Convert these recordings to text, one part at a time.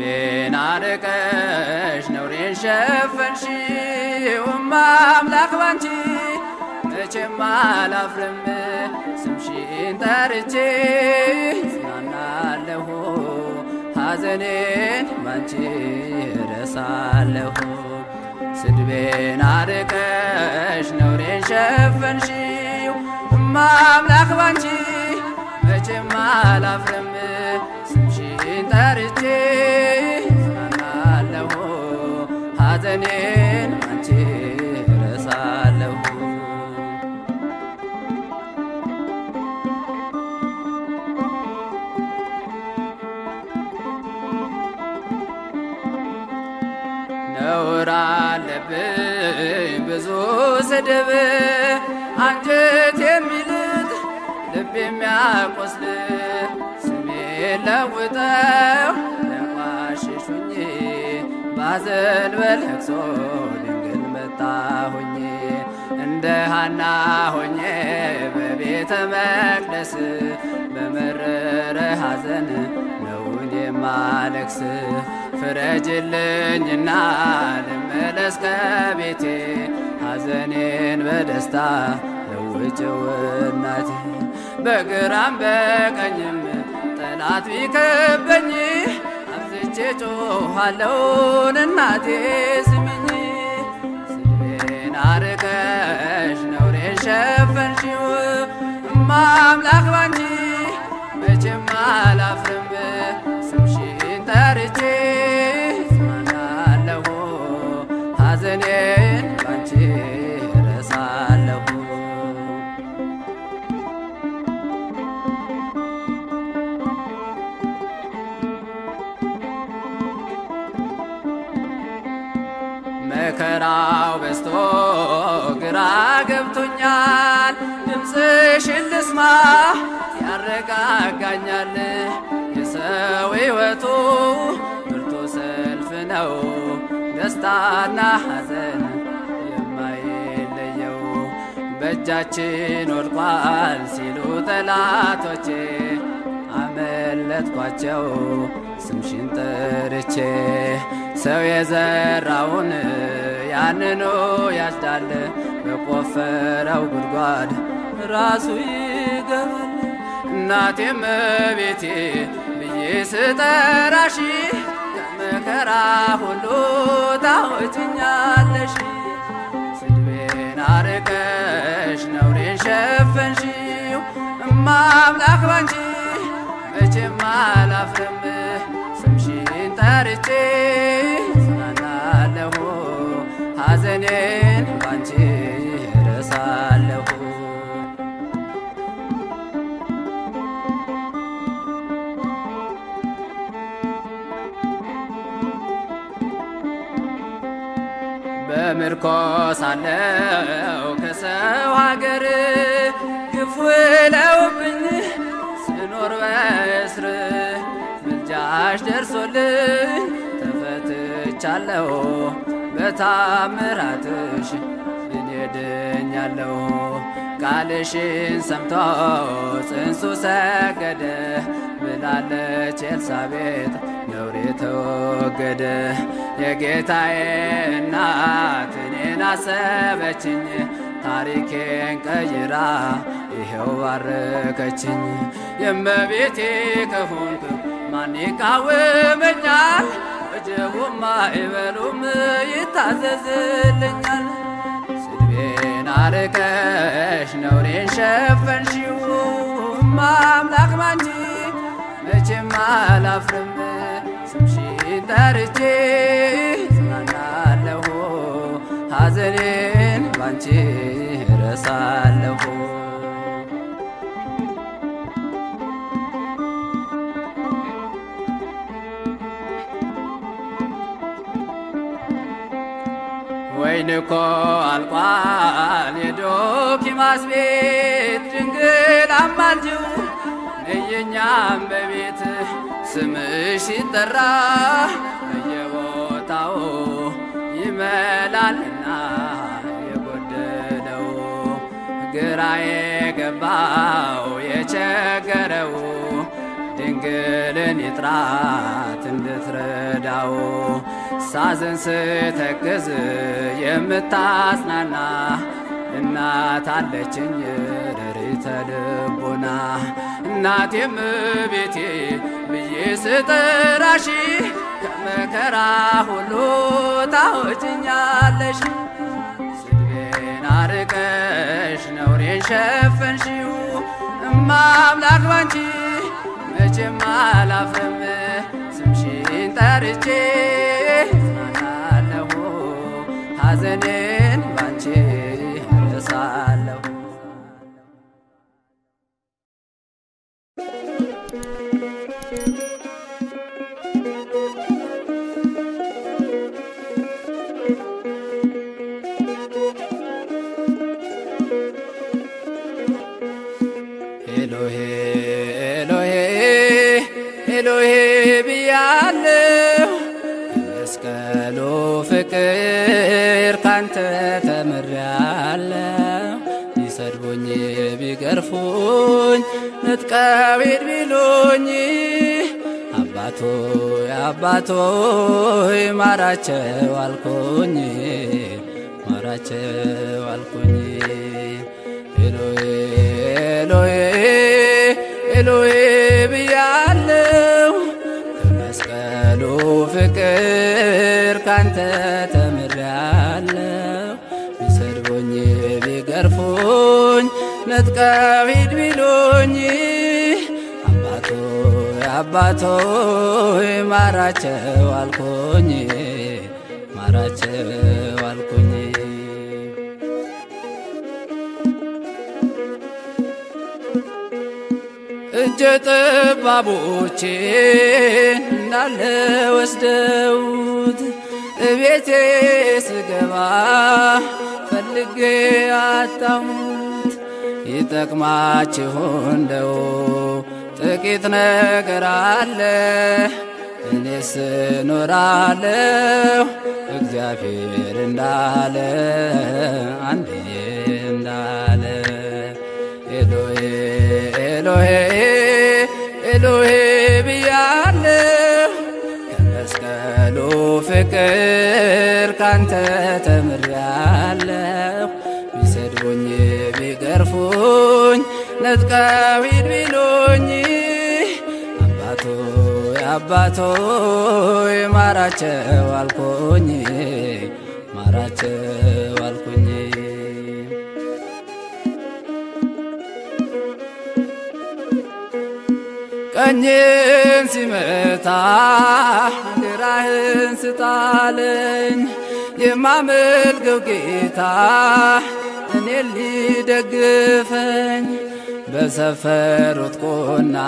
ስድቤን አርቀሽ ነውሬን ሸፈንሽው እማ አምላክ ባንቺ መቼም አላፍርም ስምሽን ጠርቼ ጽናናለሁ ሐዘኔን ባንቺ እረሳለሁ ስድቤን አርቀሽ ነውሬን ሸፈንሽው እማ አምላክ ባንቺ መቼም አላፍርም ስምሽን ጠርቼ ጽናናለሁ ሐዘኔን ባንቺ እረሳለሁ ነውር አለብኝ ብዙ ስድብ አንጀት የሚልጥ ልብ የሚያቆስል ስሜ ለውጠው ለቋሽሹኝ ባዘን በለቅሶ ድንግል መጣሁኝ እንደ ሃና ሆኜ በቤተ መቅደስ በመረረ ሐዘን ነውን የማለቅስ ፍረጅልኝና ልመለስ ከቤቴ ሐዘኔን በደስታ ለውጭው እናቴ በግራም በቀኝም ጠላት ቢከበኝ አብዝቼ ጮኻለሁን እናቴ ስሚኝ ስድቤን አርቀሽ ነውሬን ሸፈንሽው እማ አምላክ ባንቺ መቼም አላፍርም ስምሽን ጠርቼ ጽናናለሁ ሐዘኔን ባንቺ እረሳለሁ መከራው በዝቶ ግራ ገብቶኛል ድምፅሽን ልስማ ያረጋጋኛል የሰው ሕይወቱ ብርቱ ሰልፍ ነው ደስታና ሐዘን የማይለየው በእጃችን ወድቋል ሲሉ ጠላቶቼ አመለጥኳቸው ስምሽን ጠርቼ ሰው የዘራውን ያንኑ ያጭዳል በቆፈረው ጉድጓድ ራሱ ይገባል እናቴም ቤቴ ብዬ ስጠራሽ ከመከራ ሁሉ ታወጭኛለሽ ስድቤን አርቀሽ ነውሬን ሸፈንሽው እማ አምላክ ባንቺ መቼም አላፍርም ስምሽን ጠርቼ ጽናናለሁ ሐዘኔን ባንቺ እረሳለሁ በምርኮ ሳለው ከሰው ሀገር ግፍ ውለውብኝ ስኖር በእስር ምልጃሽ ደርሶልኝ ተፈትቻለሁ በታምራትሽ እኔ ድኛለሁ ቃልሽን ሰምቶ ጽንሱ ሰገደ ብላለች ኤልሳቤጥ ነውሬ ተወገደ የጌታዬ እናት እኔን አሰበችኝ ታሪኬን ቀይራ ይኸው ባረከችኝ የመቤቴ ከሆንክ ማን ይቃወመኛል ወጀቡም አይበሉም ይታዘዝልኛል ስድቤን አርቀሽ ነውሬን ሸፈንሽው እማ አምላክ ባንቺ መቼም አላፍርም ስምሽን ጠርቼ ጽናናለሁ ሐዘኔን ባንቺ እረሳለሁ ወይን እኮ አልቋል የዶኪማስ ቤት ድንግል አማልጅው ነየኛም በቤት ስምሽ ሲጠራ በየቦታው ይመላልና የጎደለው ግራ የገባው የቸገረው ድንግልን ይጥራት እንደ የምትረዳው ሳዘን ስተክዝ የምታጽናና እናት አለችኝ ረሪተ ልቦና እናቴም ቤቴ ብዬ ስጠራሽ ከመከራ ሁሉ ታወጭኛለሽ ስድቤን አርቀሽ ነውሬን ሸፈንሽው እማ አምላክ ባንቺ መቼም አላፍርም ስምሽን ጠርቼ እጽናናለሁ ሐዘኔን ባንቺ እረሳለሁ ኤሎሄ ኤሎሄ ኤሎሄ ብያለሁ የመስቀሉ ፍቅር ካንተ ተምሬያለሁ ቢሰድቡኝ ቢገርፉኝ ንጥቀው ሂድ ቢሉኝ አባቶ አባቶ ማራቸው አልኩኝ ማራቸው አልኩኝ ኤሎሄ ኤሎሄ ኤሎሄ ብያለሁ በመስቀሉ ፍቅር ካንተ ተምሬያለሁ ቢሰድቡኝ ቢገርፉኝ ነጥቀው ሂድ ቢሉኝ አባቶ አባቶ ማራቸው አልኩኝ ማራቸው አልኩኝ እጀ ጠባቦቼን እንዳለ ወስደውት እቤቴ ስገባ ፈልጌ አጣሁት። ይጠቅማችሁ እንደው ጥቂት ነገር አለ እኔስ እኖራለሁ እግዚአብሔር እንዳለ አንድዬ እንዳለ ኤሎሄ ኤሎሄ ኤሎሄ ብያለሁ ከመስቀሉ ፍቅር ካንተ ተምሬያለሁ ቢሰድቡኝ ቢገርፉኝ ነጥቀው ሂድ ቢሉኝ አባቶ አባቶ ማራቸው አልኩኝ ማራቸው አልኩኝ ቀኝን ሲመታ ግራህን ስጣለኝ የማመልከው ጌታ እኔ ሊደግፈኝ በሰፈሩት ቁና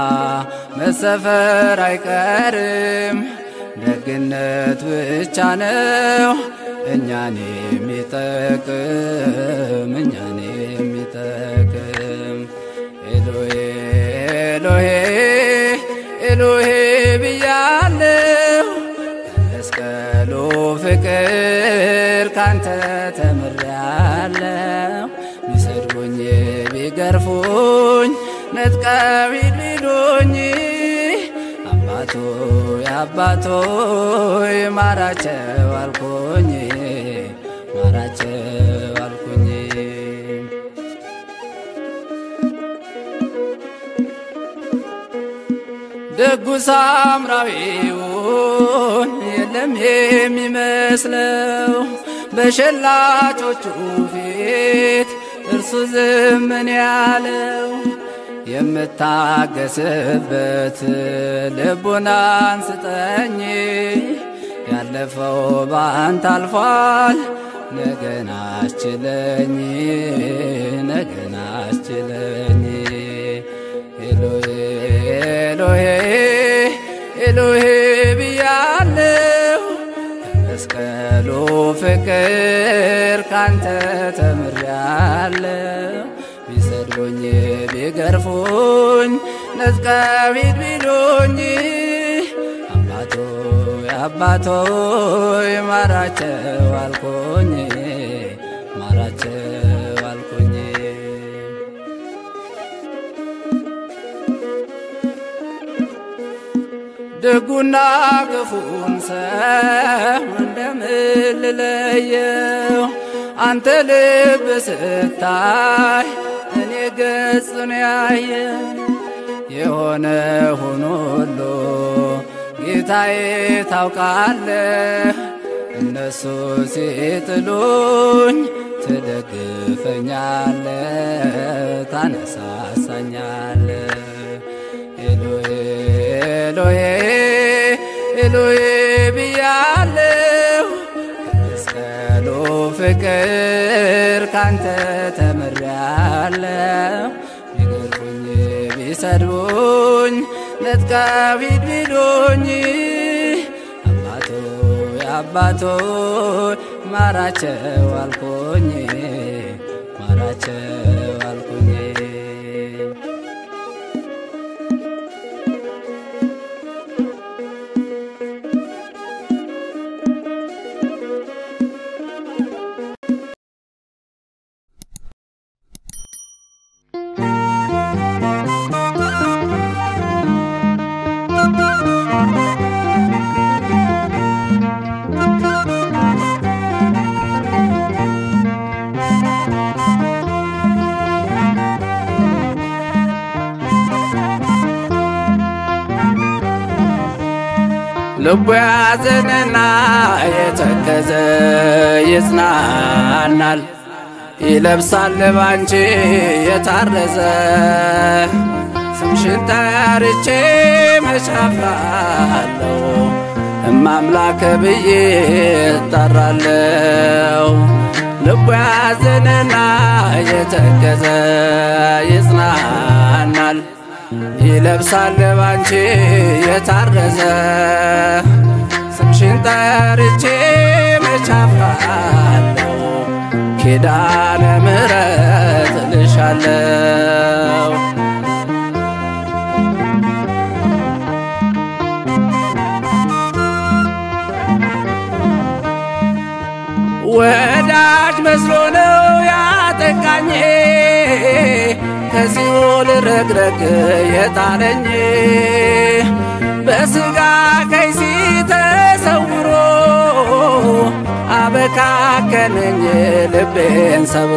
መሰፈር አይቀርም ደግነት ብቻ ነው እኛን የሚጠቅም እኛን የሚጠቅም ኤሎሄ ኤሎሄ ኤሎሄ ብያለሁ መስቀሉ ፍቅር ካንተ ተምሬያለሁ ቢሰድቡኝ ቢገርፉኝ ነጥቀው ሂድ ቢሉኝ አባቶ አባቶ ማራቸው አልኩኝ ማራቸው አልኩኝ ደጉ ሳምራዊውን የለም የሚመስለው በሸላቾቹ ፊት እርሱ ዝምን ያለው የምታገስበት ልቡናን ስጠኝ ያለፈው ባንተ አልፏል ነገን አስችለኝ ነገን አስችለኝ ኤሎሄ ኤሎሄ ኤሎሄ ብያለሁ መስቀሉ ፍቅር ካንተ ተምሬያለሁ ቢሰድቡኝ ቢገርፉኝ ነጥቀው ሂድ ቢሉኝ አባቶ አባቶ ማራቸው አልኩኝ ማራቸው አልኩኝ ደጉና ክፉን ሰው እንደምን ልለየው? አንተ ልብ ስታይ እኔ ገጽን ያየ የሆነ ሆኖ ሁሉ ጌታዬ ታውቃለህ። እነሱ ሲጥሉኝ ትደግፈኛለህ፣ ታነሳሳኛለህ። ኤሎሄ ኤሎሄ ኤሎሄ ብያለሁ ከመስቀሉ ፍቅር ካንተ ተምሬያለሁ። ቢገርፉኝ ቢሰድቡኝ ነጥቀው ሂድ ቢሉኝ አባቶ አባቶ ማራቸው አልኩኝ ማራቸው አልኩኝ ልቡ ያዘነና የተከዘ ይጽናናል፣ ይለብሳል ባንቺ የታረዘ ስምሽን ጠርቼ መቻፍራለሁ እማምላክ ብዬ እጠራለሁ። ልቡ ያዘነና የተከዘ ይጽናናል ይለብሳል ባንቺ የታረዘ ስምሽን ጠርቼ መቻፍራለሁ ኪዳነ ምሕረት እልሻለሁ። ወዳጅ መስሎ ነው ያጠቃኝ ከሲኦል ረግረግ የጣለኝ በስጋ ከይሲ ተሰውሮ አበካከነኝ ልቤን ሰብሮ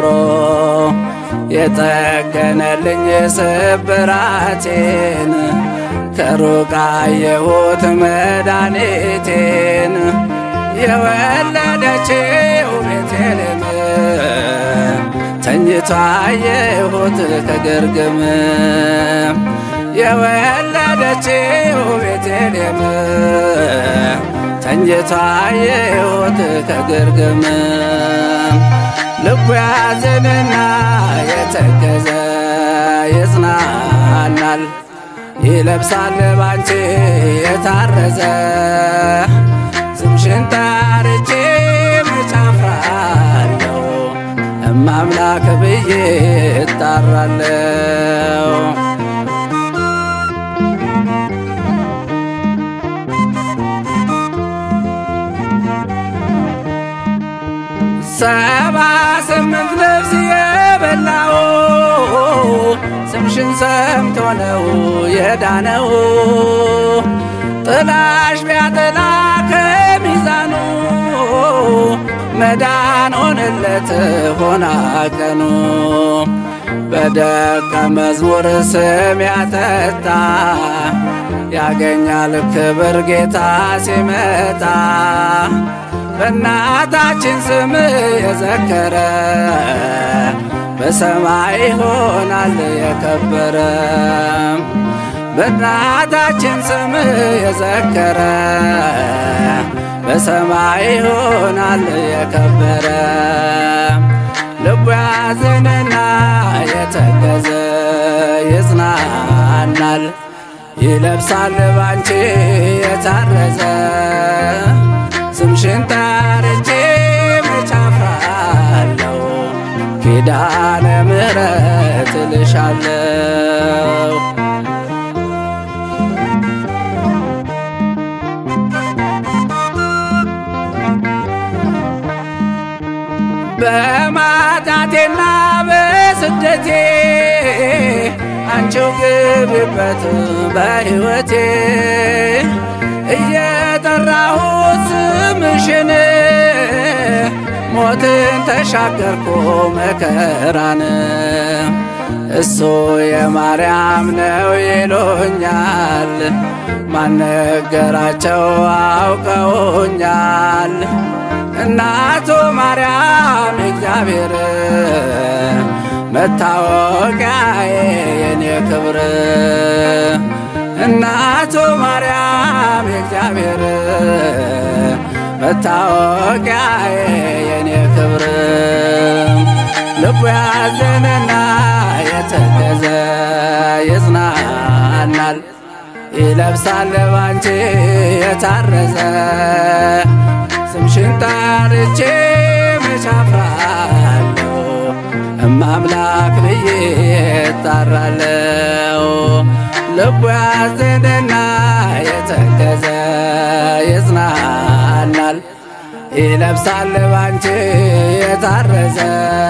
የጠገነልኝ ስብራቴን ከሩቅ አየሁት መድኃኒቴን የወለደችው ቤቴልሔም ተኝቶ አየሁት ከግርግም የወለደችው ቤቴልሔም ተኝቶ አየሁት ከግርግም ልቡ ያዘንና የተገዘ ይጽናናል ይለብሳል ባንቺ የታረዘ ስምሽን ጠርቼ መቻፍራለሁ እማምላክ ብዬ እጣራለሁ። ሰባ ስምንት ነፍስ የበላው ስምሽን ሰምቶ ነው የዳነው። ጥላሽ ቢያጠላ ከሚዛኑ መዳን ሆነለት ሆና ቀኑ በደቀ መዝሙር ስም ያጠጣ ያገኛል ክብር ጌታ ሲመጣ በእናታችን ስም የዘከረ በሰማይ ይሆናል የከበረ በእናታችን ስም የዘከረ በሰማይ ይሆናል የከበረ ልቡ ያዘነና የተገዘ ይጽናናል ይለብሳል ባንቺ የታረዘ ስምሽን ጠርቼ መቻፍራለሁ ኪዳነ ምሕረት እልሻለሁ። በማጣቴና በስደቴ አንቺው ግቢበት በሕይወቴ እየጠራሁት ስምሽን ሞትን ተሻገርኩ መከራን እሱ የማርያም ነው ይሉኛል ማነገራቸው አውቀውኛል እናቱ ማርያም እግዚአብሔር መታወቂያዬ የኔ ክብር እናቱ ማርያም እግዚአብሔር መታወቂያዬ የኔ ክብር ልቡ ያዘነና የተገዘ ይጽናናል ይለብሳል ባንቺ የታረዘ ስምሽን ጠርቼ መቻፍራለሁ እማምላክ ብዬ እጣራለሁ ልቡ ያዘነና የተገዘ ይጽናናል ይለብሳል ባንቺ የታረዘ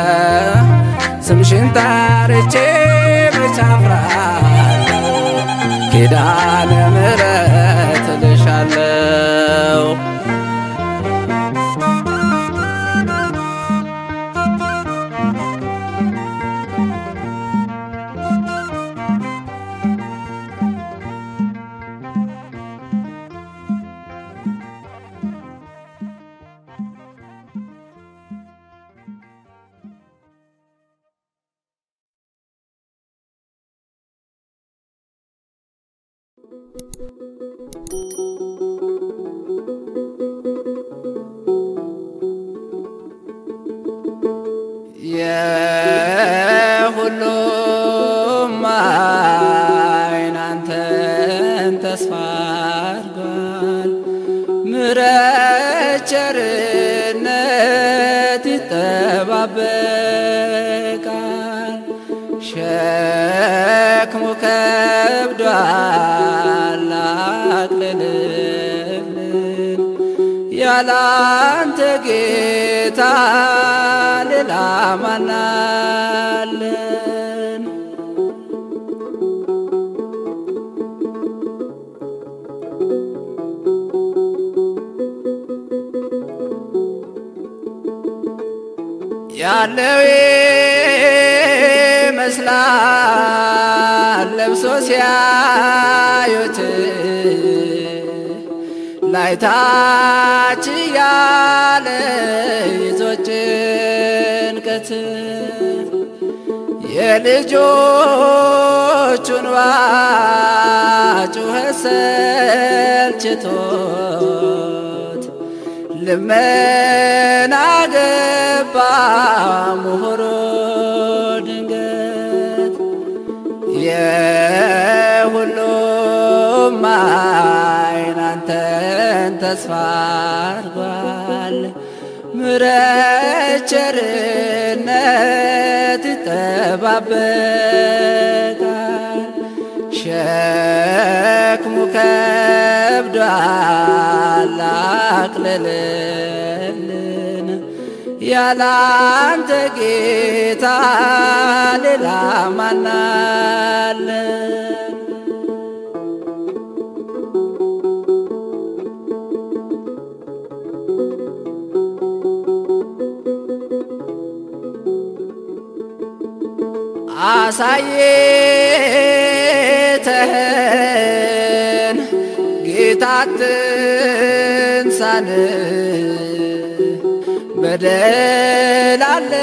ስምሽን ጠርቼ መቻፍራለሁ ኪዳነ ምሕረት እልሻለሁ የሁሉም ዓይን አንተን ተስፋ አድርጓል። ምሕረት ቸርነት ይጠባበቃል። ሸክሙ ከብዷል አቅልልልን ያላንተ ጌታ ሌላ ማናለን? ያለው ይመስላል ለብሶ ሲያዩት ላይታች ያለ ይዞ ጭንቀት የልጆቹን ጩኸት ሰልችቶት ልመና ገባ ምሁሮ ድንገት የሁሉም ዓይን አንተን ተስፋ አድርጓል። ምሕረት ቸርነት ይጠባበቃል። ሸክሙ ከብዷል አቅልልልን ያላንተ ጌታ ሌላ ማናለን? አሳየተህን ጌታ ትንሳን በደል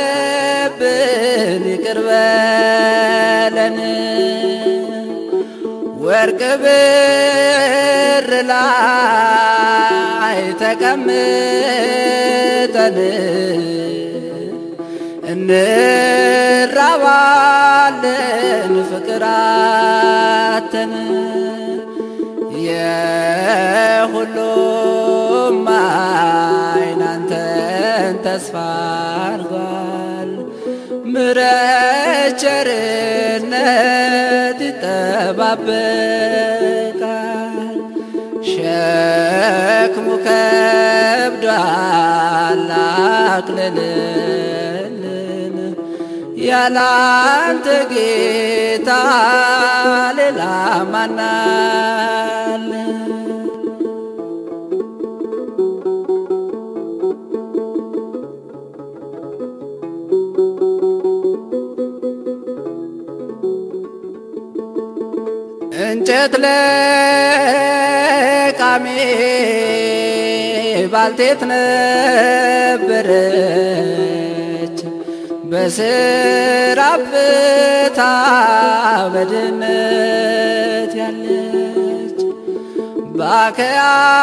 አለብን ይቅር በለን ወርቅ ብር ላይ ተቀምጠን እንራባለን ፍቅር አተን የሁሉም ዓይን አንተን ተስፋ አድርጓል። ምሕረት ቸርነት ይጠባበቃል። ሸክሙ ከብዷል አቅልልልን ያላንተ ጌታ ሌላ ማናለን? እንጨት ለቃሚ ባልቴት ነበረች በስራ ብታ በድህነት ያለች በአከያ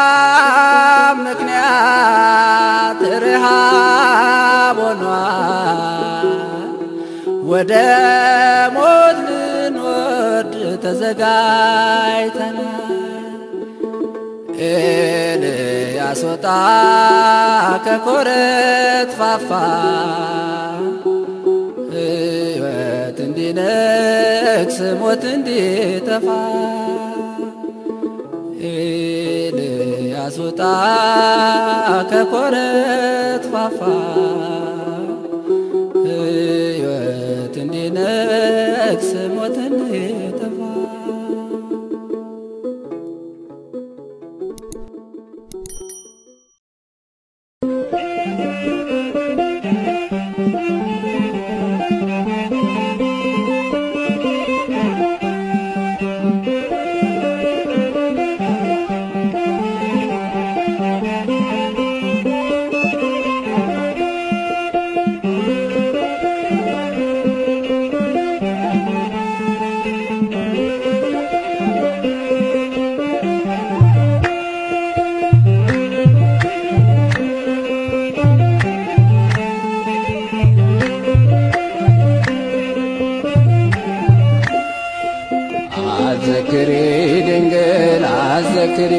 ምክንያት ርሃብ ሆኗል ወደ ሞት ልንወርድ ተዘጋጅተናል። ኤልያስ ወጣ ከኮረት ፋፋ ሕይወት እንዲነግስ ሞት እንዲጠፋ ኤልያስ ወጣ ከኮረት ፋፋ ሕይወት እንዲነግስ ሞት እንዲጠፋ አዘክሪ ድንግል አዘክሪ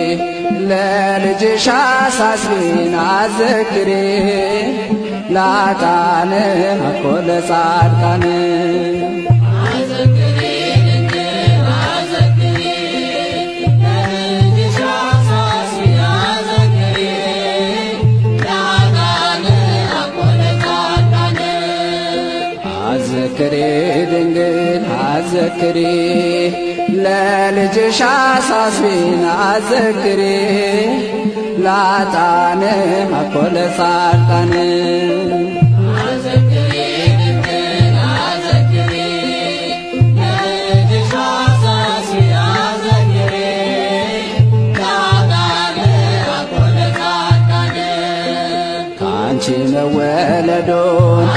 ለልጅሽ አሳስቢን አዘክሪ ላጣን አኮ ለጻድቃን አዘክሪ ድንግል አዘክሪ ለልጅሽ አሳስቢን አዘክሪ ላጣን አኮ ለጻድቃን ከአንቺ መወለዶን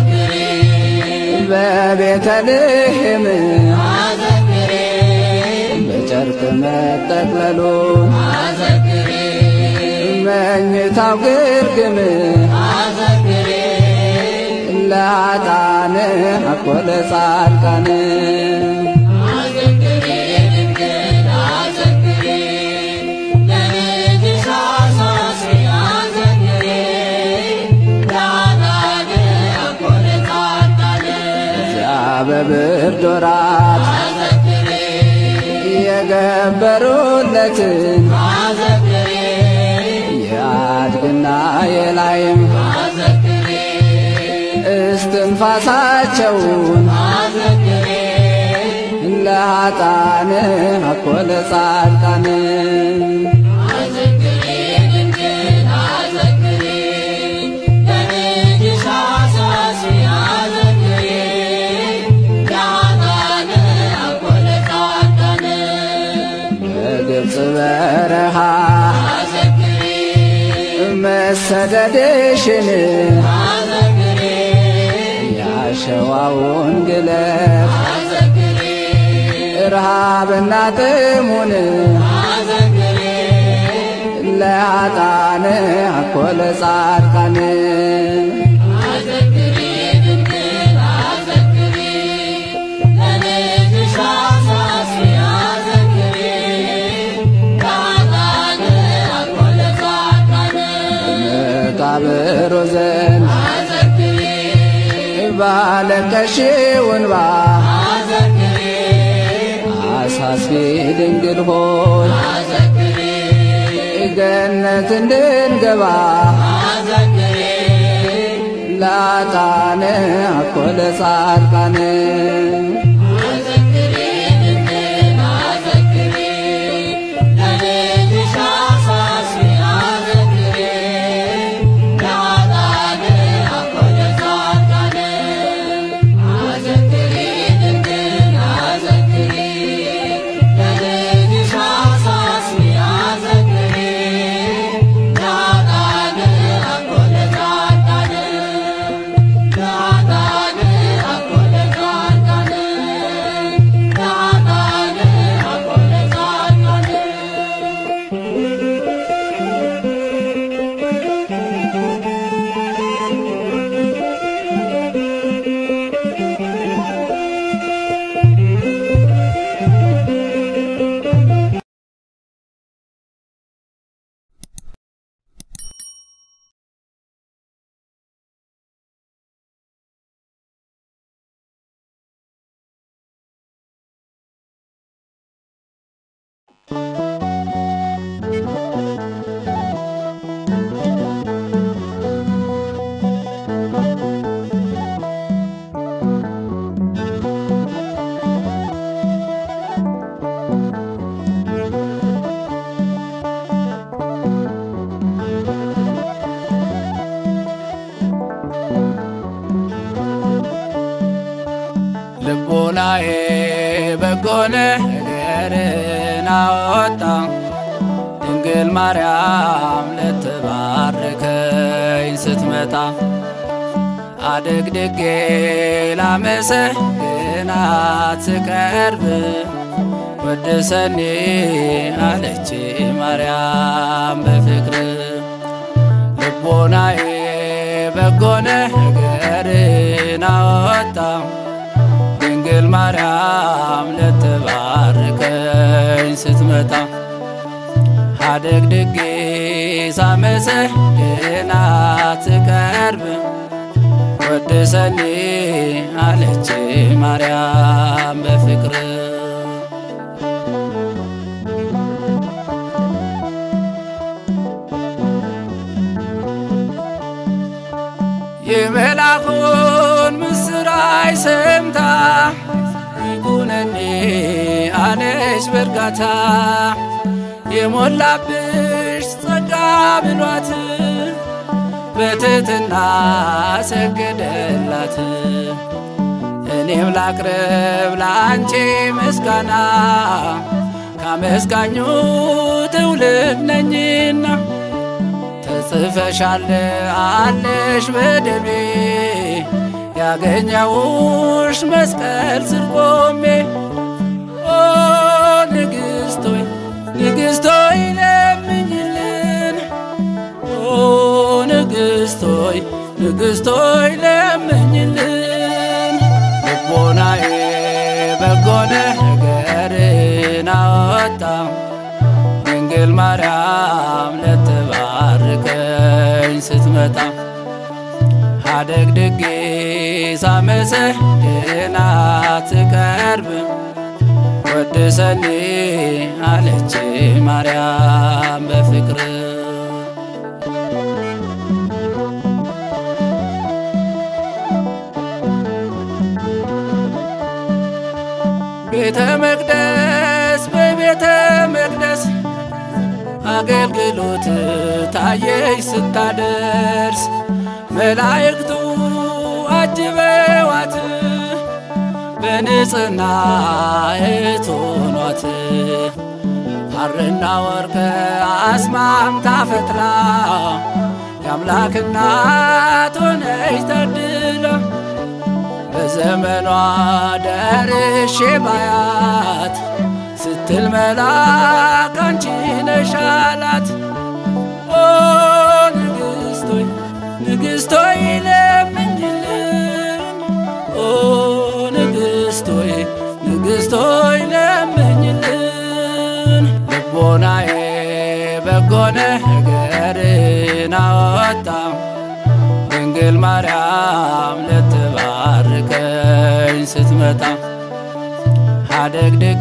በቤተልሔም በጨርቅ መጠቅለሉን መኝታው ግርግም ለኃጥአን አኮ ለጻድቃን እዚያ በብርድ ወራት የገበሩለትን የአድግና የላይም እስትንፋሳቸውን ለኃጥአን አኮ ለጻድቃን በግብፅ በረሃ መሰደድሽን ያሸዋውን ግለት ረሃብና ጥሙን ለኃጥአን አኮ ለጻድቃን መቃብር ዘንድ ባለቀሽው እንባ አሳስቢ ድንግል ሆይ ገነት እንድንገባ ለኃጥአን አኮ ለጻድቃን ልቦናዬ በጎ ነገርን አወጣ ድንግል ማርያም ልትባርከኝ ስትመጣ አድግድጌ ላመሰግናት ስቀርብ ወድሰኒ አለች ማርያም በፍቅር ልቦናዬ በጎ ነገርን አወጣ ድንግል ማርያም ልትባርከኝ ስትመጣ አደግድጌ ሳመሰግናት ስቀርብ ወድሰኒ አለች ማርያም በፍቅር የመልአኩን ምስራች ሰምታ ይኩነኒ አለች በእርጋታ የሞላብሽ ጸጋ ብሏት በትሕትና ሰገደላት። እኔም ላቅርብ ለአንቺ ምስጋና ካመስጋኙ ትውልድ ነኝና ተጽፈሻል አለሽ በደሜ ያገኘውሽ መስቀል ስር ቆሜ ኦ ንግሥቶይ ንግሥቶይ ለምኝልን ኦ ንግሥቶይ ንግሥቶይ ለምኝልን ልቦናዬ በጎ ነገርን አወጣ ድንግል ማርያም ልትባርከኝ ስትመጣ አደግድጌ ሳመሰግናት ስቀርብ ወድሰኒ አለች ማርያም በፍቅር ቤተ መቅደስ በቤተ መቅደስ አገልግሎት ታየች ስታደርስ መላእክቱ አጅበዋት በንጽሕና እቶኗት ሐርና ወርቅ አስማምታ ፈትላ የአምላክ እናት ሆነች ተድላ በዘመኗ ደርሼ ባያት ስትል መላክ አንቺ ነሽ አላት። ኦ ንግሥቶይ ንግሥቶይ ለምኝልን ኦ ንግሥቶይ ንግሥቶይ ለምኝልን ልቦናዬ በጎ ነገርን አወጣ ድንግል ማርያም ልትባርከኝ ስትመጣ አደግድጌ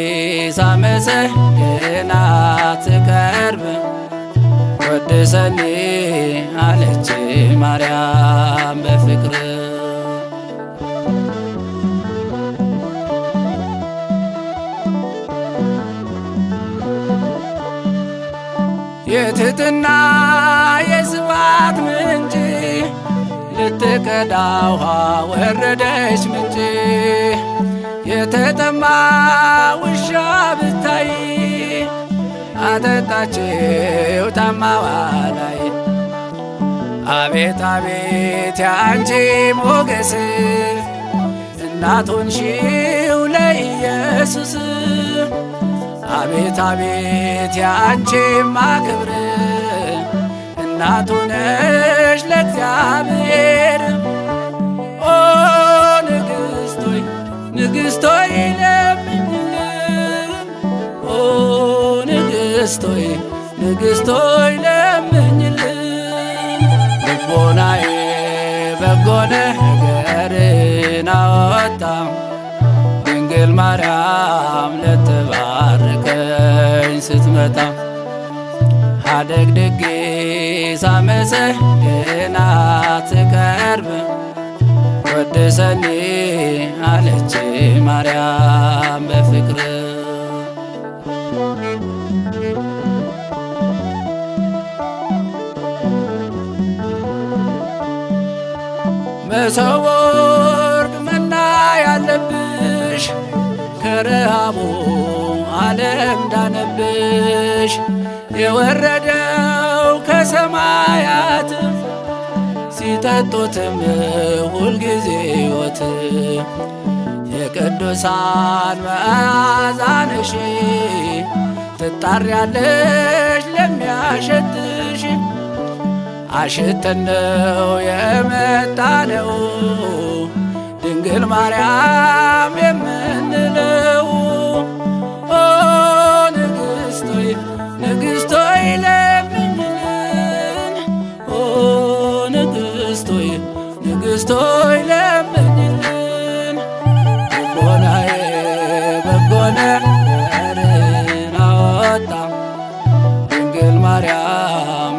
ሳመሰግናት ስቀርብ ወድሰኒ አለች ማርያም በፍቅር የትሕትና የስብሐት ምንጭ ልትቀዳ ውሃ ወረደች ምንጭ የተጠማ ውሻ ብታይ አጠጣችው ታማዋ ላይ አቤት አቤት ያንቺ ሞገስ እናቱን ሺው ለኢየሱስ አቤት አቤት ያንቺ ማክብር እናቱ ነሽ ለእግዚአብሔር ኦ ንግሥቶይ ንግሥቶይ ለምኝልን ኦ ንግሥቶይ ንግሥቶይ ለምኝልን ልቦናዬ በጎ ነገርን አወጣ ድንግል ማርያም ልትባርከኝ ስትመጣ አደግድጌ ሳመሰግናት ስቀርብ ወድሰኒ አለች ማርያም በፍቅር መሶበ ወርቅ መና ያለብሽ በረሃቡ ዓለም ዳነብሽ የወረደው ከሰማያት ሲጠጡትም ሁልጊዜ ሕይወት የቅዱሳን መዓዛ ነሽ ትጣሪያለሽ ለሚያሸትሽ አሽተነው የመጣነው ድንግል ማርያም የምንለው ኦ ንግሥቶይ ንግሥቶይ ለምኝልን ኦ ንግሥቶይ ንግሥቶይ ለምኝልን ልቦናዬ በጎ ነገርን አወጣ ድንግል ማርያም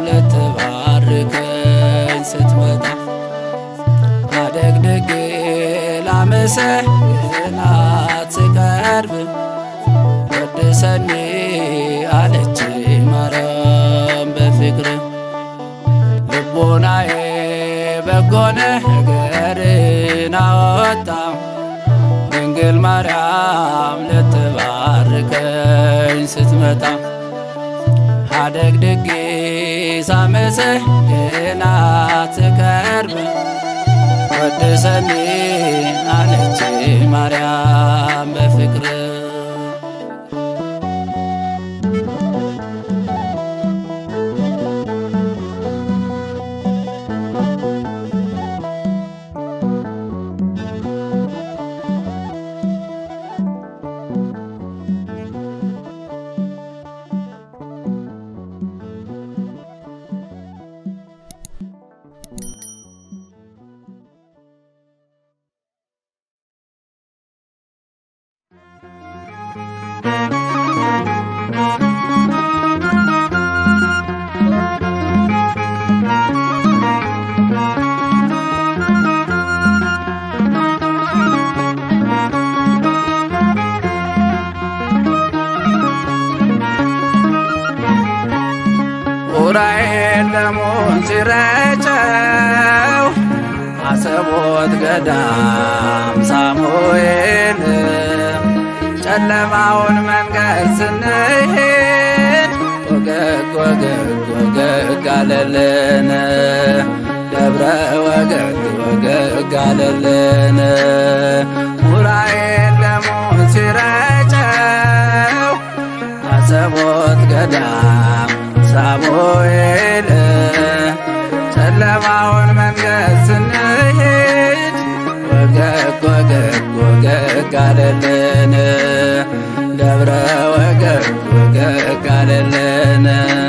ልትባርከኝ ስትመጣ አደግድጌ ላመሰግናት ስቀርብ ወድሰኒ አለች ማርያም በፍቅር ልቦናዬ በጎ ነገርን አወጣ ድንግል ማርያም ልትባርከኝ ስትመጣ አደግድጌ ሳመሰግናት ስቀርብ ወድሰኒ አለች ማርያም በፍቅር ዑራኤል ደሙን ሲረጨው አሰቦት ገዳም ሳሙኤል ጨለማውን መንገድ ስንሄድ ወገግ ወገግ ወገግ አለልን ደብረ ወገግ ወገግ አለልን ዑራኤል ደሙን ሲረጨው አሰቦት ገዳም ሳሙኤል ጨለማውን መንገድ ስንሄድ ወገግ ወገግ ወገግ አለልን ደብረ ወገግ ወገግ አለልን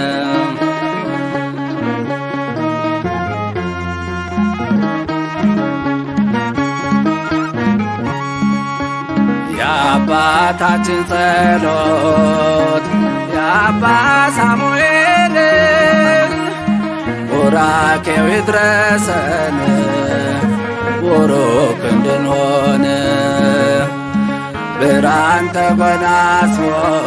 የአባታችን ጸሎት የአባ ሳሙኤል ቡራኬው ይድረሰን ቡሩክ እንድንሆን ብርሃን ተጎናጽፎ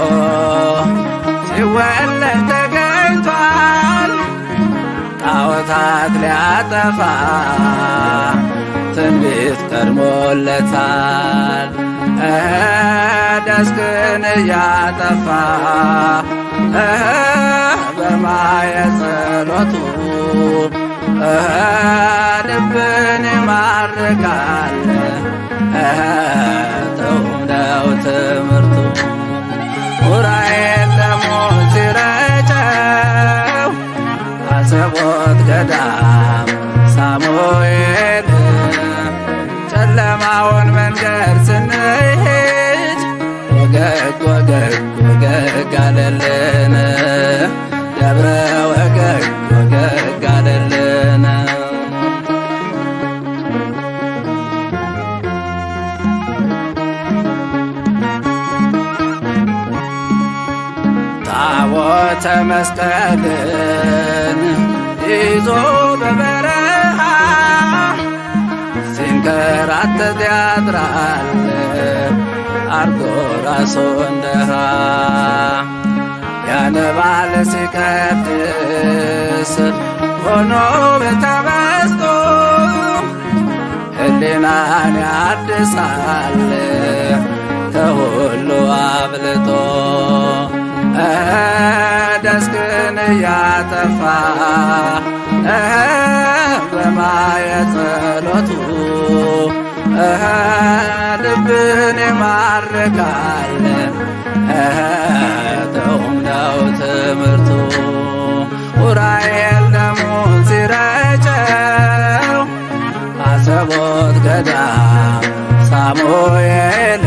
ሲወለድ ተገኝቷል ጣዖታት ሊያጠፋ ትንቢት ቀድሞለታል ደስክን እያጠፋ በማየ ጸሎቱ ልብን ይማርካል ጥዑም ነው ትምህርቱ ዑራኤል ደሙን ሲረጨው አሰቦት ገዳም ሳሙኤል ጨለማውን መንገድ ስንሄድ ወገግ ወገግ ወገግ አለልን ደብረ ወገግ ወገግ አለልን ታቦተ መስቀልን ይዞ በበረሃ ሲንከራተት ያድራል አርጎ ራሱ እንደሃ ያነባል ሲቀድስ ሆኖ በተመስጦ ሕሊናን ያድሳል ከሁሉ አብልጦ ደስክን እያጠፋ በማየ ጸሎቱ ልብን ይማርካል ተውም ነው ትምህርቱ ኡራኤል ደሙን ሲረጨው አሰቦት ገዳም ሳሙኤል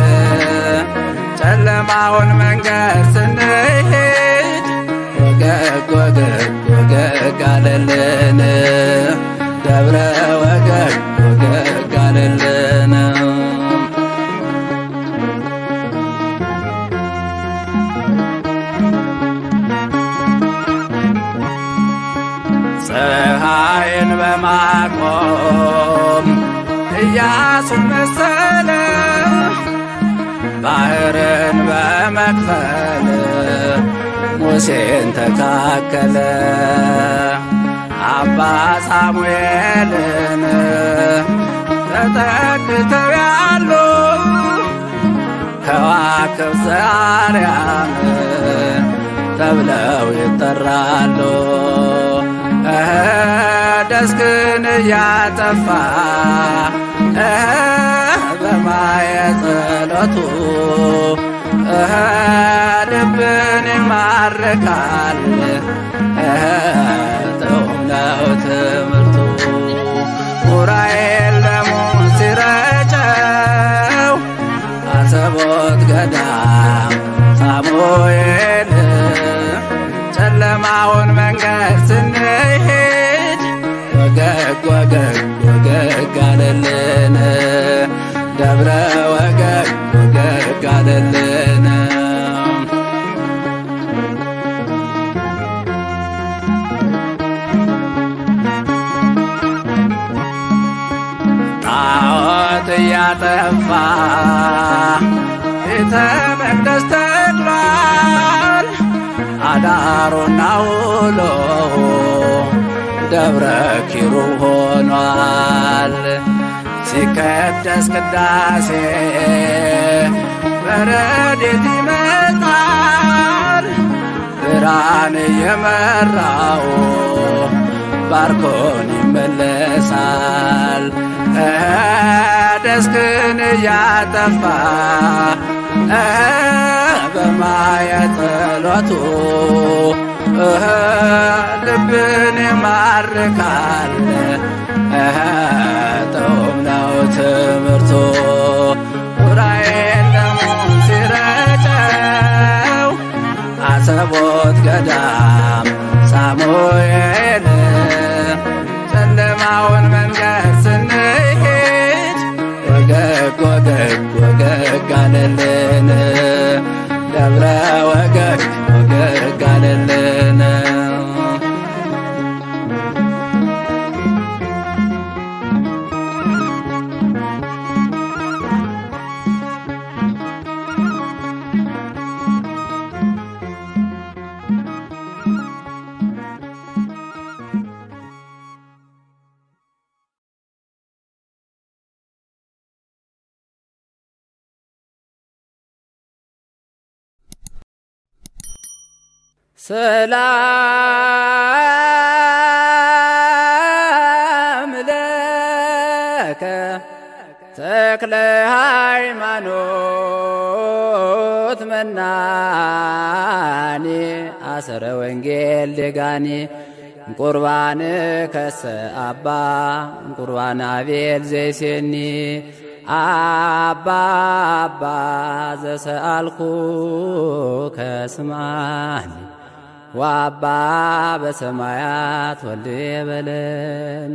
ጨለማውን መንገድ ስንሄድ ወገግ ወገግ ወገግ አለልን ደብረ ወገግ ወገግ አለልን ፀሐይን በማቆም ኢያሱን መሰለ ባህርን በመክፈል ሙሴን ተካከለ አባ ሳሙኤልን ተጠግተው ያሉ ከዋክብት ዘአርያም ተብለው ይጠራሉ። ደስክን እያጠፋ በማየ ጸሎቱ ልብን ይማርካል ጥዑም ነው ትምህርቱ ኡራኤል ደሙን ሲረጨው አሰቦት ገዳም ሳሙኤል ጨለማውን መንገድ ስንሄድ ወገግ ወገግ ወገግ አለልን ደብረ ወገግ ወገግ አለልን ጣዖት እያጠፋ ቤተ መቅደስ ተክሏል አዳሩና ውሎ ደብረ ኪሩብ ሆኗል። ሲቀደስ ቅዳሴ በረድኤት ይመጣል ብርሃን እየመራው ባርኮን ይመለሳል። ደስክን እያጠፋ በማየ ጸሎቱ ልብን ይማርካል ጥዑም ነው ትምህርቱ ኡራኤል ደሙን ሲረጨው አሰቦት ገዳም ሳሙኤል ጨለማውን መንገድ ስንሄድ ወገግ ወገግ ወገግ አለልን ደብረ ወገግ ወገግ አለልን ሰላም ለከ ተክለ ሃይማኖት መናኔ አሰረ ወንጌል ደጋኔ ቁርባን ከሰ አባ ቁርባን አቤል ዘይሴኒ አባ አባ ዘሰአልኩ ከስማኒ ወአባ በሰማያት ወልድ በለን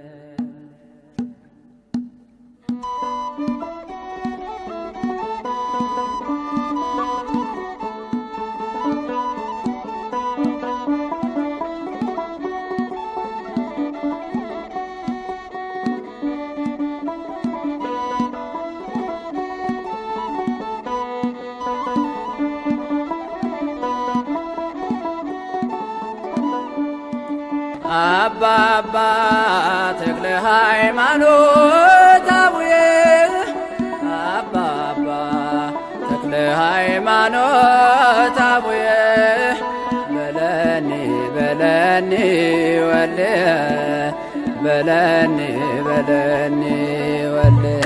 አባ አባ ተክለ ሃይማኖት አቡዬ አባ አባ በለኒ በለኒ ወልየ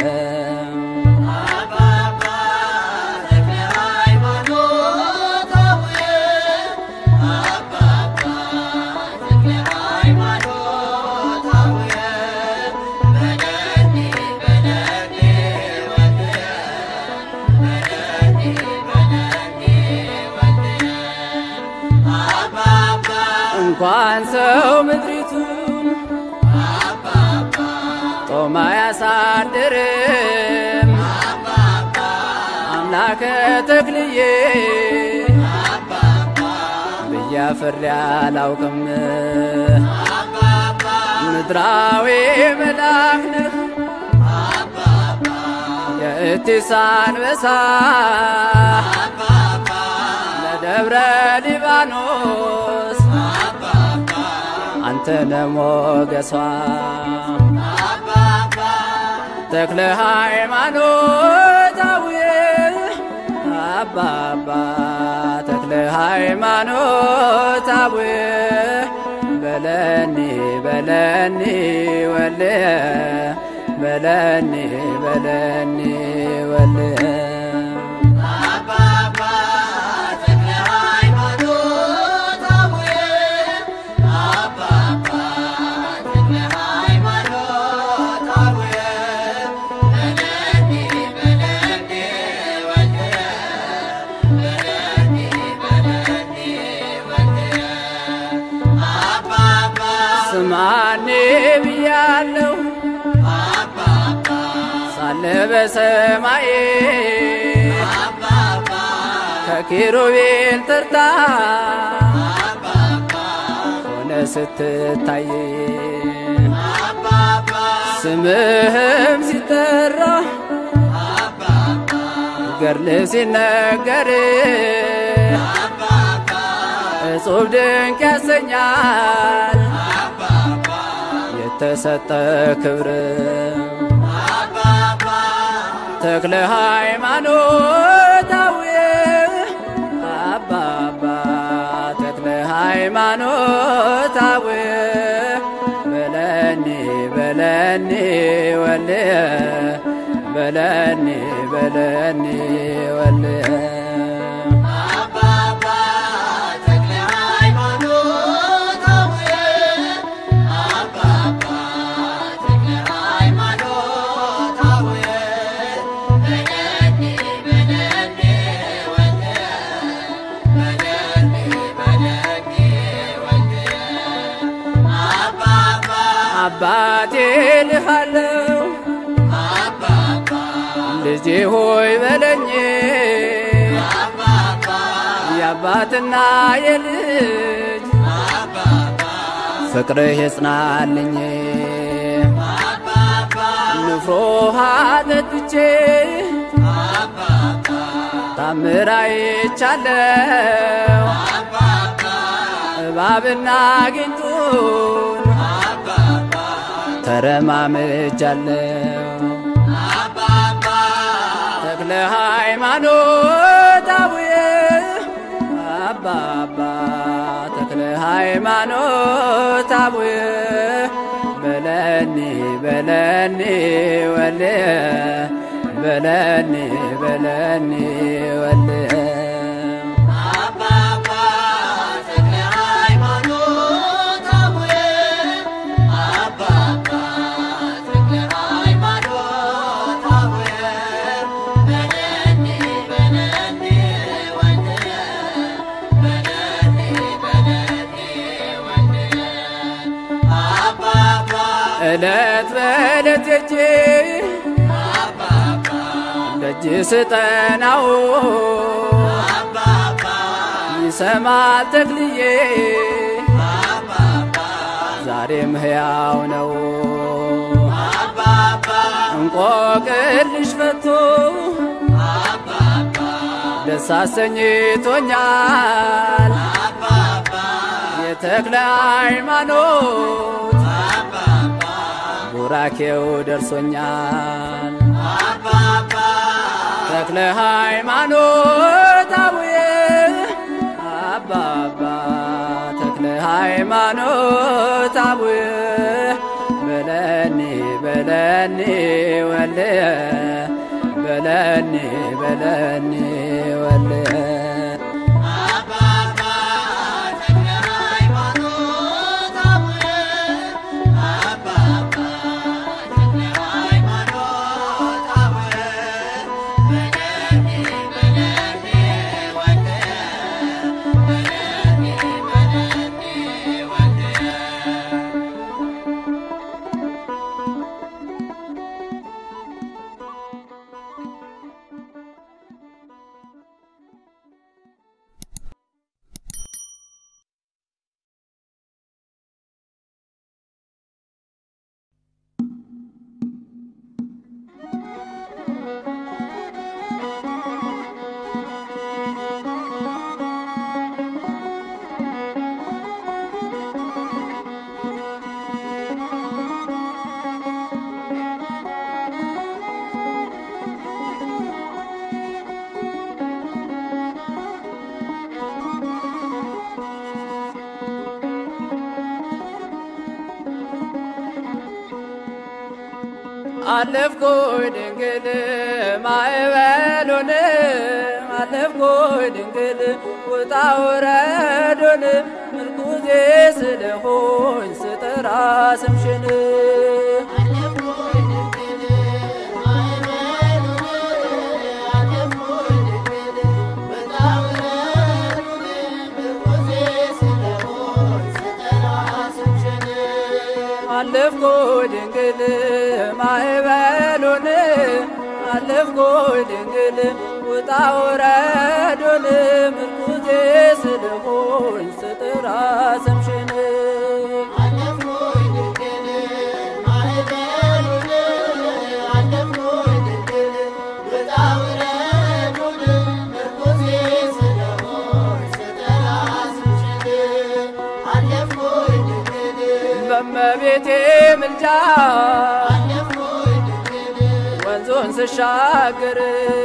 እንኳን ሰው ምድሪቱን ጦማ ያሳድርም አምላከ ተክልዬ ብያፍሬ አላውቅም ምድራዊ መልአክ ነህ የእቲስ አንበሳ ለደብረ ሊባኖስ አንተነ ሞገሷ ተክለ ሃይማኖት አቡዬ አባባ ተክለ ሃይማኖት አቡዬ በለኒ በለኒ ወልየ በለኒ በለኒ ወልየ ስማኔ ብያለሁ ሳለ በሰማዬ ከኪሩቤል ተርታ ሆነ ስትታይ ስምህም ሲጠራ ገርል ሲነገር እጹብ ድንቅ ያሰኛል የተሰጠ ክብር ተክለ ሃይማኖት አቡዬ አባባ ተክለ ሃይማኖት አቡዬ በለኒ በለኒ ወልየ በለኒ በለኒ ወልየ አባቴ ልሃለው ልጄ ሆይ በለኝ የአባትና የልጅ ፍቅርህ የጽናልኝ ንፍሮ ውሃ ጠጥቼ ታምር አይቻለው እባብና ጊንጡን ተረማምጃለው ተክለ ሃይማኖት አቡዬ አባባ ተክለ ሃይማኖት አቡዬ በለኒ በለኒ ወልየ በለኒ በለኒ ወልየ እለት በእለት እጄ ደጅ ስጠናው ይሰማል ተክልዬ ዛሬም ሕያው ነው እንቆቅልሽ ፈቶ ደስ አሰኝቶኛል የተክለ ሃይማኖት ቡራኬው ደርሶኛል ተክለ ሃይማኖት አቡዬ አባባ ተክለ ሃይማኖት አቡዬ በለ በለኒ ወልየ በለኒ በለኒ ወልየ አለፍኩኝ ድንግል ማዕበሉን አለፍኩኝ ድንግል ውጣ ውረዱን ምርኩዜ ስለሆኝ ስጠራ ስምሽን አለፍኩኝ ድንግል ማዕበሉን አለፍኩኝ ድንግል ውጣ ውረዱን ምርኩዜ ስለሆኝ ስጥራ ስምሽን በመቤቴ ምልጃ ወንዙን ስሻገር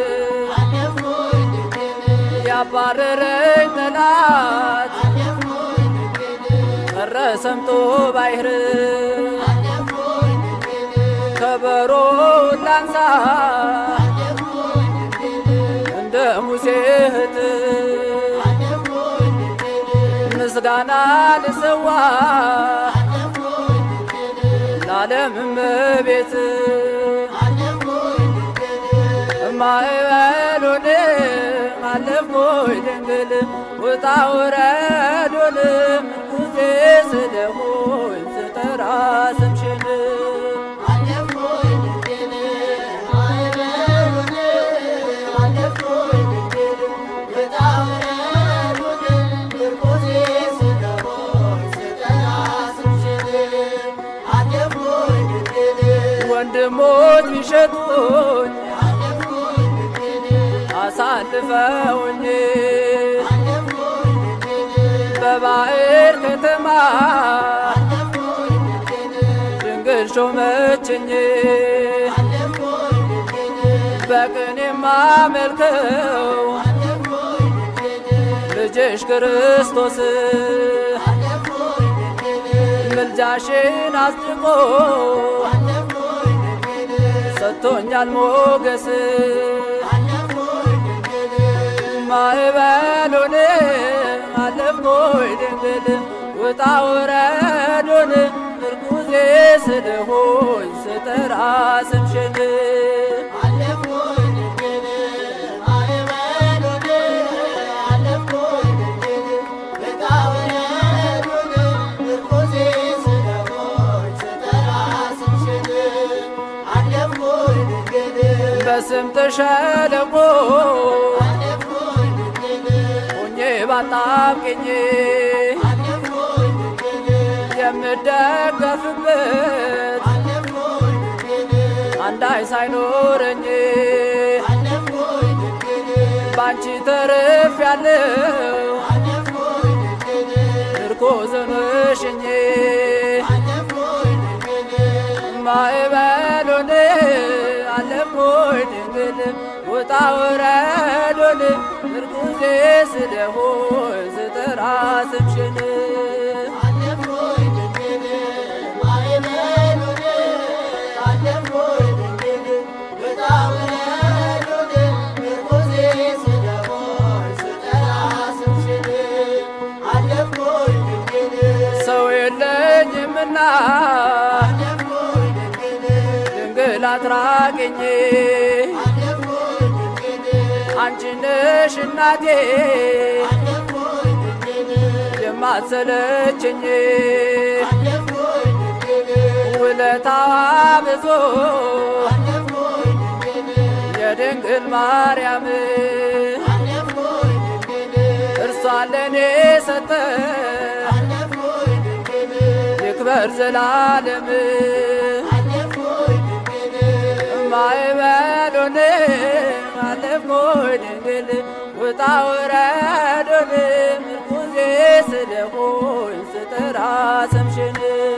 ያባረረኝ ጠላት ቀረ ሰምጦ ባይር ከበሮውን ላንሳ እንደ ሙሴ እህት ምስጋና ልሰዋ ለዓለም እመቤት ማዕበሉን አለፍኩኝ ድንግል ውጣ ውረዱን ምርኩዜ ስለሆኝ ስጠራ ስምሽን ወንድሞች ቢሸጡኝ አሳልፈውኝ በባዕር ከተማ ድንግል ሾመችኝ በቅኔ የማመልከው ልጅሽ ክርስቶስ ምልጃሽን አስጥቆ ሰጥቶኛል ሞገስ ማዕበሉን አለፍኩኝ ድንግል ውጣ ውረዱን ምርኩዜ ስለሆኝ ስጠራ ስምሽን በስምጥ ሸለቆ ሆኜ ባጣብቅኝ የምደገፍበት አንዳይ ሳይኖረኝ ባንቺ ተርፍ ያለው ምርኮዝን ሽኜ ማዕበሉን አለፍኩኝ ድንግል ውጣ ውረዱን ምርኩዜ ስለሆን ስጠራ ስምሽን አለፍኩኝ ድንግል ማዕበሉን አለፍኩኝ ድንግል አትራቅኝ አንቺ ነሽ እናቴ የማትሰለችኝ ውለታዋ ብዙ የድንግል ማርያም እርሷ ለኔ ሰጠ ይክበር ዘላለም ማይበሉን አለፍኩኝ ድንግል ውጣ ውረዱን ምርኩዜ ስለሆኝ ስጠራ ስምሽን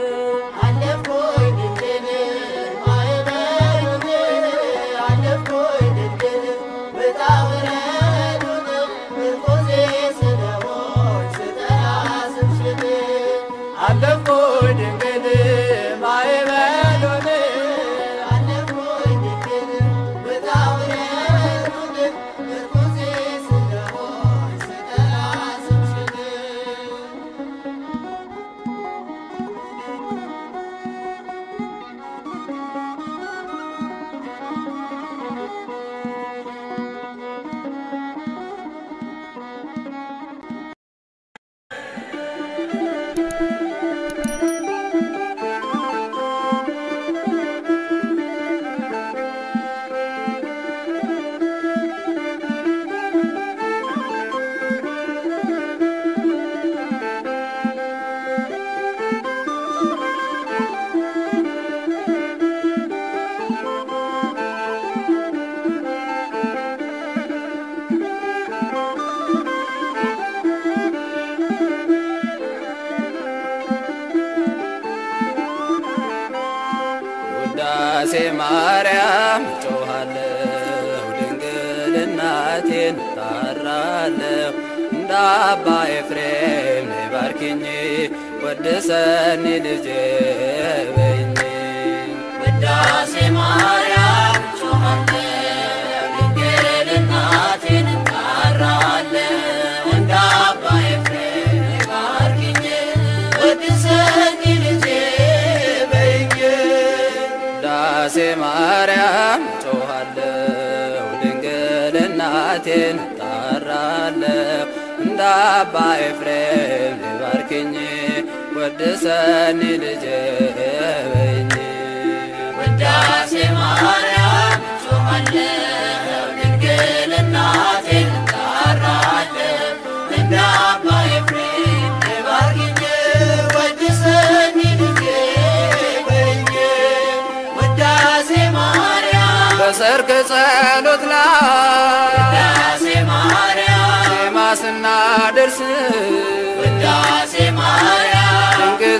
አለፍኩኝ ድንግል ማይበሉን ውዳሴ ማርያም ጮኻለሁ ድንግል እናቴን ጣራለሁ እንደ አባ ኤፍሬም ነይ ባርኪኝ ወድሰኒ ልጄ በይኝ ውዳሴ ማርያም ጮኻለሁ ድንግል እናቴን እጠራለሁ እንደ አባ ኤፍሬም ባርኪኝ ወድሰኝ ልጄ በይኝ ውዳሴ ማርያም ጮኻለሁ ድንግል እናቴን ጣራለሁ እንደ አባ ኤፍሬም ነይ ባርኪኝ ወድሰኒ ልጄ በይኝ ውዳሴ ማርያም ጮኻለሁ ድንግል እናቴን እጠራለሁ እንደ አባ ኤፍሬም ባርኪኝ ወድሰኝ ልጄ በይኝ ውዳሴ ማርያም በሰርክ ጸሎት ላይ ውዳሴ ማርያም ዜማ ስናደርስ ውዳሴ ማርያም ድንግል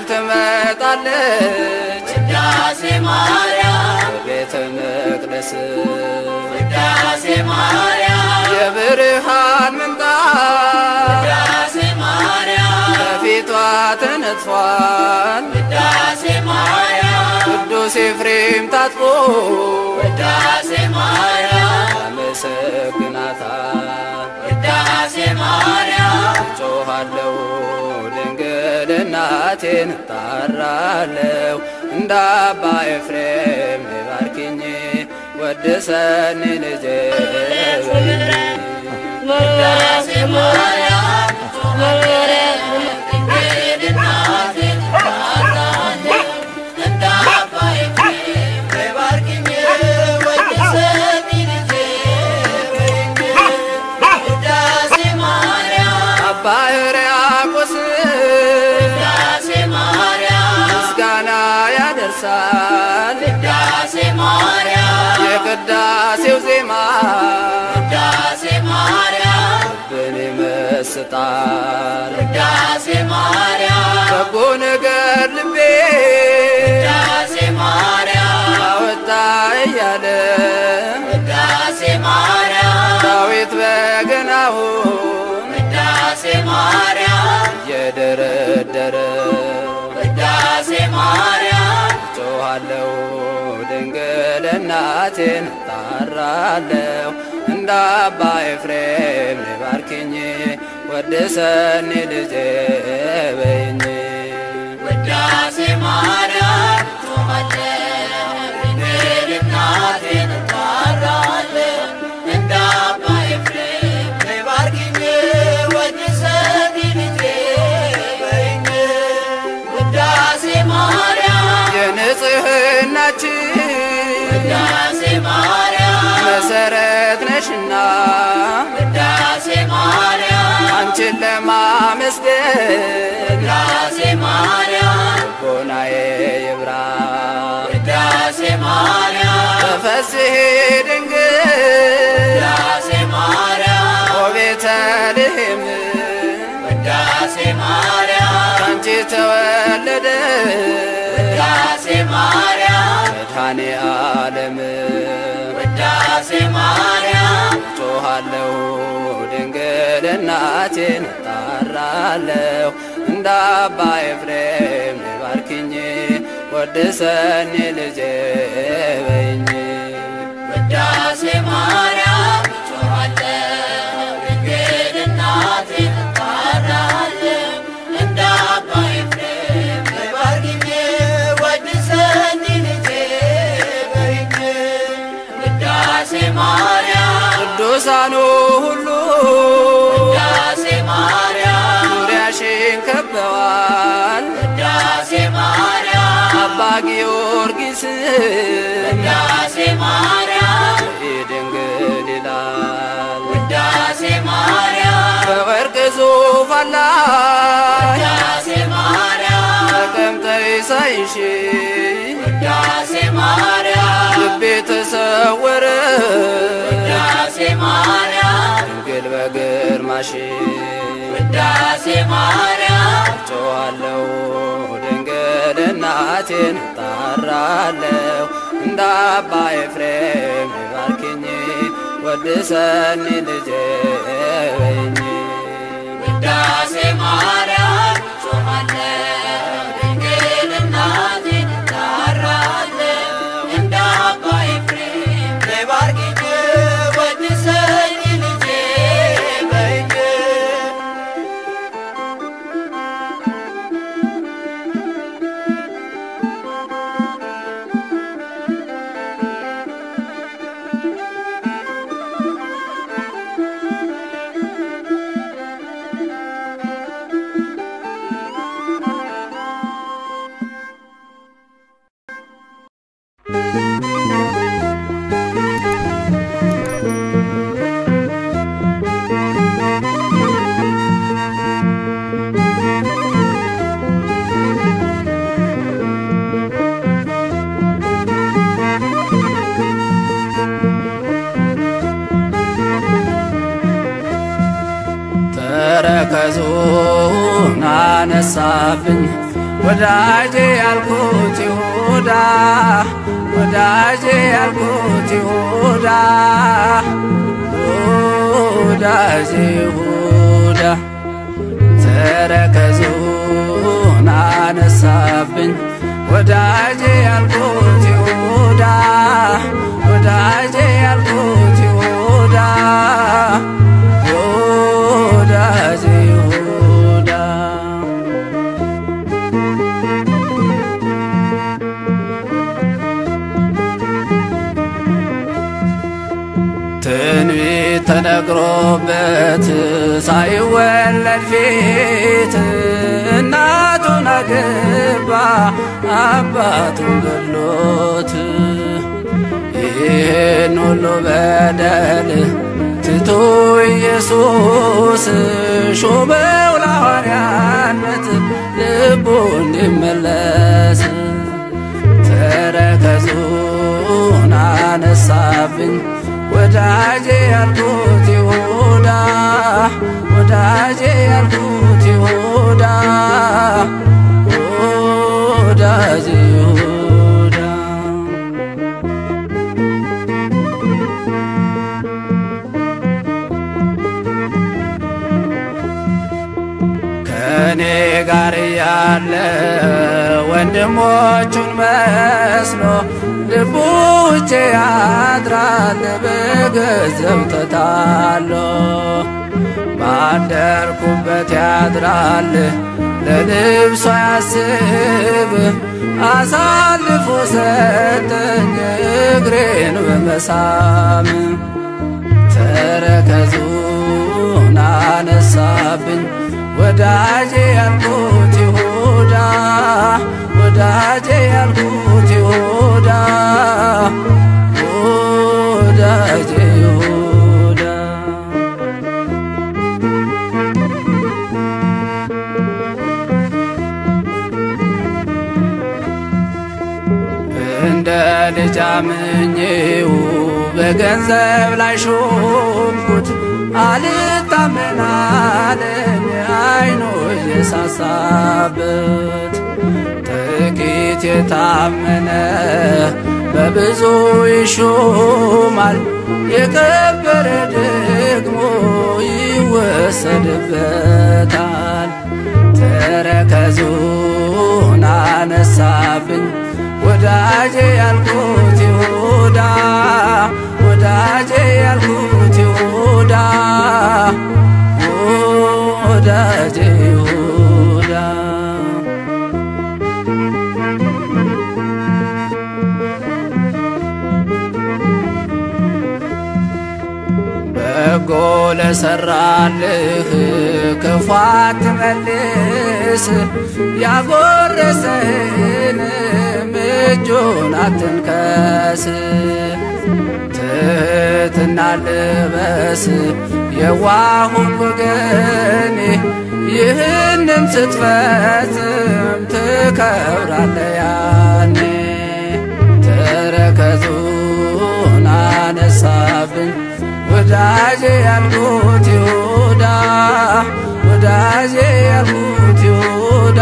ትመጣለች ውዳሴ ማርያም ቤተ መቅደስ ውዳሴ ማርያም የብርሃን ምንጣፍ ውዳሴ ማርያም ከፊቷ ተነጥፏል ውዳሴ ማርያም ቅዱስ ኤፍሬም ታጥቦ ውዳሴ ማርያም ያመሰግናታል ውዳሴ ማርያም ጮኻለሁ ድንግል እናቴን ጣራለሁ እንደ አባ ኤፍሬም ነይ ባርኪኝ ወድሰኒ ልጄ በይኝ ውዳሴ ማርያም ጮኻለሁ ድንግል እናቴን እጠራለሁ እንደ አባ ኤፍሬም ባርኪኝ ወድሰኝ ልጄ በይኝ ውዳሴ ማርያም አባ ሕርያቆስ ውዳሴ ማርያም ምስጋና ያደርሳል ውዳሴ ማርያም የቅዳሴው ዜማ ውዳሴ ማርያም ልብን ይመስጣል ውዳሴ ማርያም በጎ ነገር ልቤ ውዳሴ ማርያም አወጣ እያለ ውዳሴ ማርያም ዳዊት በገናውን ውዳሴ ማርያም እየደረደረ ውዳሴ ማርያም ጮኻለሁ ድንግል እናቴን ጣራለሁ እንደ አባ ኤፍሬም ነይ ባርኪኝ ወድሰኒ ልጄ በይኝ ውዳሴ ማርያም ጮኻለሁ ድንግል ውዳሴ ማርያም መሰረት ነሽና ውዳሴ ማርያም አንቺን ለማመስገን ውዳሴ ማርያም ቦናዬ ይብራ ውዳሴ ማርያም ተፈስሒ ድንግል ውዳሴ ማርያም ወቤተልሔም ውዳሴ ማርያም ካንቺ ተወለደ ውዳሴ ማርያም መድኃኔ ዓለም ውዳሴ ማርያም ጮኻለሁ ድንግል እናቴን እጣራለሁ እንደ አባ ኤፍሬም ባርኪኝ ወድሰኒ ልጄ በይኝ ውዳሴ ማርያም ጮኻለሁ ድንግል እናቴን እጣራለሁ እንደ አባ ኤፍሬም ባርኪኝ ወድሰኒ ልጄ በይኝ ውዳሴ ማርያም ቅዱሳኑ ሁሉ ውዳሴ ማርያም ዙሪያሽን ከበዋል ውዳሴ ማርያም አባ ጊዮርጊስ ውዳሴ ማርያም ድንግል ይላል ውዳሴ ማርያም በወርቅ ዙፋን ላይ ውዳሴ ማርያም ተቀምጠሽ ሳይሽ ውዳሴ ማርያም ልቤ ተሰወረ ውዳሴ ማርያም ድንግል በግርማሽ ውዳሴ ማርያም ጮኻለሁ ድንግል እናቴን እጣራለሁ እንደ አባ ኤፍሬም ባርኪኝ ወድሰኒ ልጄ በይኝ ውዳሴ ማርያም ጮኻለሁ ድንግል እናቴን እጠራለሁ እንደ አባ ኤፍሬም ባርኪኝ ወድሰኝ ልጄ በይኝ ተረከዙን አነሳብኝ ወዳጄ ያልኩት ይሁዳ ወዳጄ ያልኩት ይሁዳ ወዳጄ ይሁዳ ተረከዙን አነሳብኝ ወዳጄ ያልኩት ይሁዳ ወዳጄ ያልኩት ይሁዳ ወዳጄ ይሁዳ ትንቢት ተነግሮበት ሳይወለድ ፊት እናቱን አገባ አባቱን ገሎት ይህን ሁሉ በደል ትቶ ኢየሱስ ሾመው ለሐዋርያነት ልቡ እንዲመለስ ተረከዙን አነሳብኝ ወዳጄ ያልኩት ይሁዳ ወዳጄ ያልኩት ይሁዳ ወዳጄ ይሁዳ ከእኔ ጋር ያለ ወንድሞቹን መስሎ ልቡ ውጭ ያድራል በገንዘብ ተታሎ ባደርኩበት ያድራል ለልብሶ ያስብ አሳልፎ ሰጠኝ እግሬን በመሳም ተረከዙን አነሳብኝ ወዳጄ ያልኩት ይሁዳ ወዳጄ ያልኩት ይሁዳ ልጅ አምኜው በገንዘብ ላይ ሾምኩት አልታመናለኝ አይኖ የሳሳበት ጥቂት የታመነ በብዙ ይሾማል የከበረ ደግሞ ይወሰድበታል። ተረከዙን አነሳብኝ ወዳጄ ያልኩት ይሁዳ ወዳጄ ያልኩት ይሁዳ ወዳጄ ይሁዳ በጎ ለሰራልህ ክፉ አትመልስ፣ ያጎረሰህንም እጁን አትንከስ። ትሕትና ልበስ የዋሁን ወገኔ፣ ይህንን ስትፈጽም ትከብራለህ ያኔ። ተረከዙን አነሳብኝ ወዳጄ ያልኩት ይሁዳ ወዳጄ ያልኩት ይሁዳ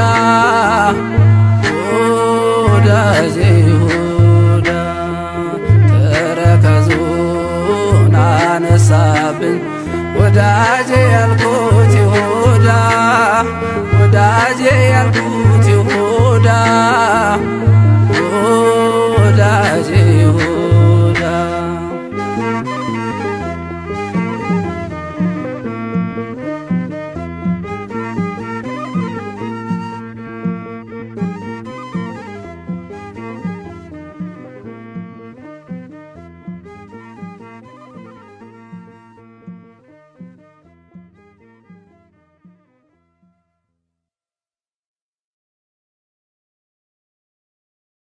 ወዳጄ ይሁዳ ተረከዙን አነሳብኝ ወዳጄ ያልኩት ይሁዳ ወዳጄ ያልኩት ይሁዳ ወዳጄ